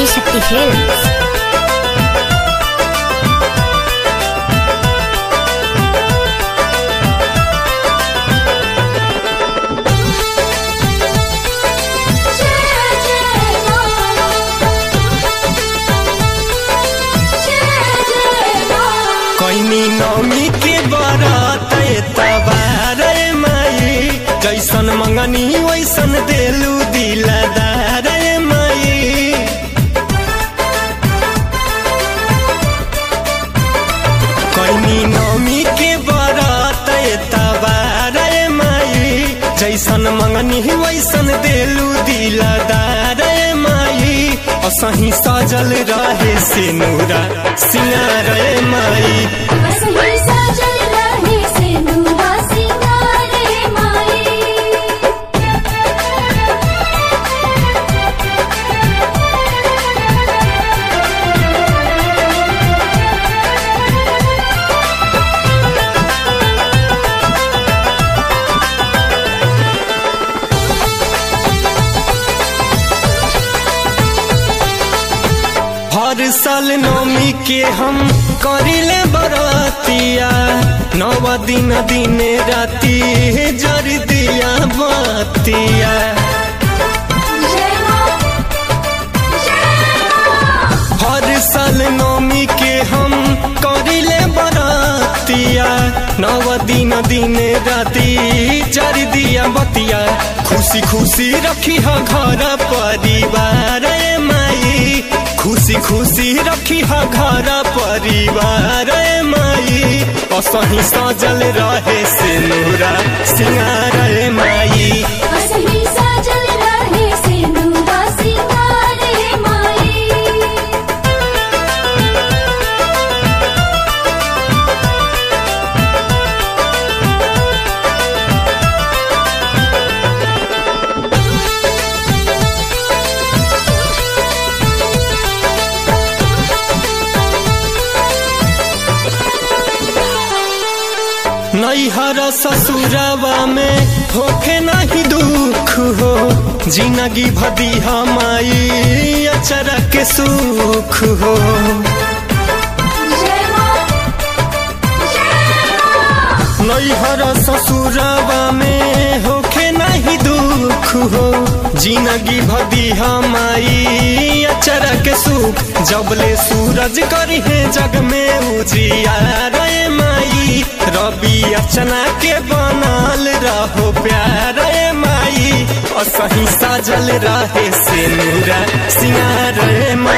Adishakti films कैनी नौमी के बरात तबार माई जैसन मंगनी वैसन देलू दिलदार माई कैनी नौमी के बरात तबार माई जैसन मंगनी वैसन देलू दिलदार माई असही सजल रहे से नूरा सिंगार माई हर साल नौमी के हम करिले बरतिया नव दिन दिन राती जर दिया बतिया हर साल नौमी के हम करिले बरतिया नव दिन दिन राती जर दिया बतिया खुशी खुशी रखी ह घर परिवार माई खुशी खुशी रखी ह घर परिवार माई असही सजल रहे से नूरा सिंगार माई नैहर ससुरवा में होखे नहीं दुख हो जिंदगी भदी हमाई अचरा के सुख हो नैहर ससुरवा में होखे नहीं दुख हो जिंदगी भदी हमारी अचरा के सुख जबले सूरज करी है जग में उजिया रे माई रवि अचना के बनल रहो प्यार माई असही साजल रहे से नूरा सिंगार माई